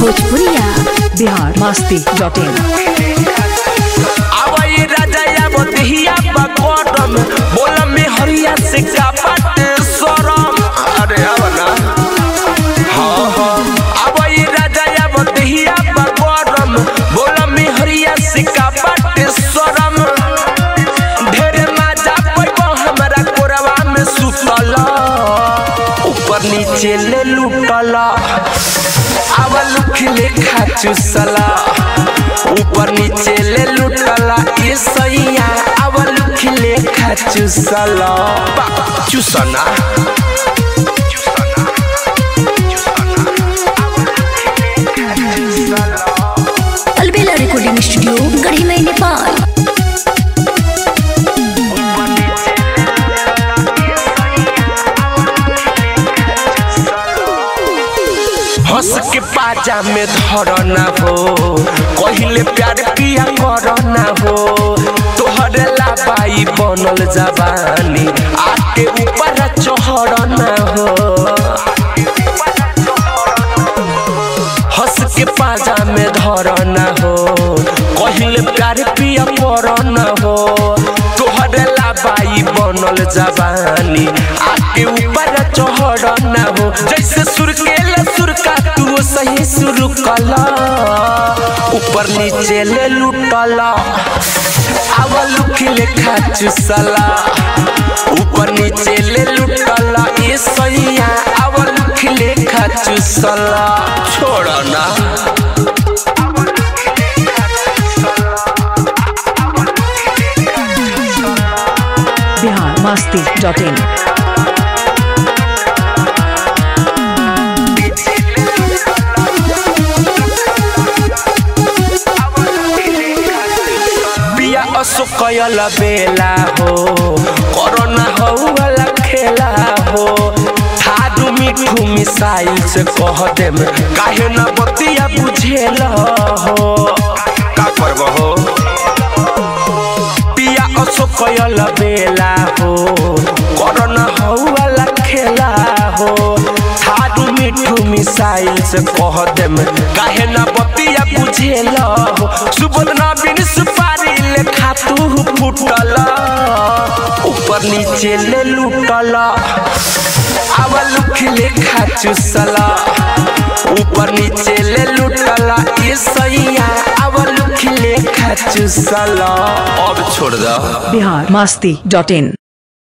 भोजपुरिया बिहार मस्ती dot in आवई राजा बतिया buckram बोल में हरिया से का बाटे सरम अरे आव ना हाँ हाँ आवई राजा बतिया बकरम बोल में हरिया से का बाटे सरम ढेरे मजा पैबो हमरा कोरवा में सुतल ऊपर नीचे ले लूटल आवल खिले खाचू सला ऊपर नीचे ले लुटला ये सैया आवल खिले खाचू सला चुसना अलबेला रिकॉर्डिंग स्टूडियो गढ़ी में नेपाल हंस के पाजा में धरना हो कहिले प्यार किया करना हो तोहरे लाबाई बनल जवानी आके ऊपर चढ़ना हो हंस के पाजा में धरना हो कहिले प्यार पिया करना हो तोहरे लाबाई बनल जवानी आके ऊपर चढ़ना हो जैसे सुर के सुर का तू सही सुर कला ऊपर नीचे ले लुटला आवल खिले खाचू सला ऊपर नीचे ले लुटला ये सैया आवल खिले खाचू सला छोड़ना बिहार मस्ती डॉट इन बिया असो कयल बेला हो कोरोना हो वाला खेला हो थादू मिठू मिसाइल से कह देम काहे न बतिया बुझेल हो का करब हो पिया असो कयल बेला हो कोरोना हो वाला खेला हो थादू मिठू मिसाइल से कह देम काहे न बतिया बुझेल हो सुबोध नवीन सुपारी ले खातू फुटल ऊपर नीचे ले लूटल आवल खिले खाचू सला ऊपर नीचे ले लूटला ये सैया आवल खिले खाचू सला अब छोड़ दो बिहार मस्ती डॉट इन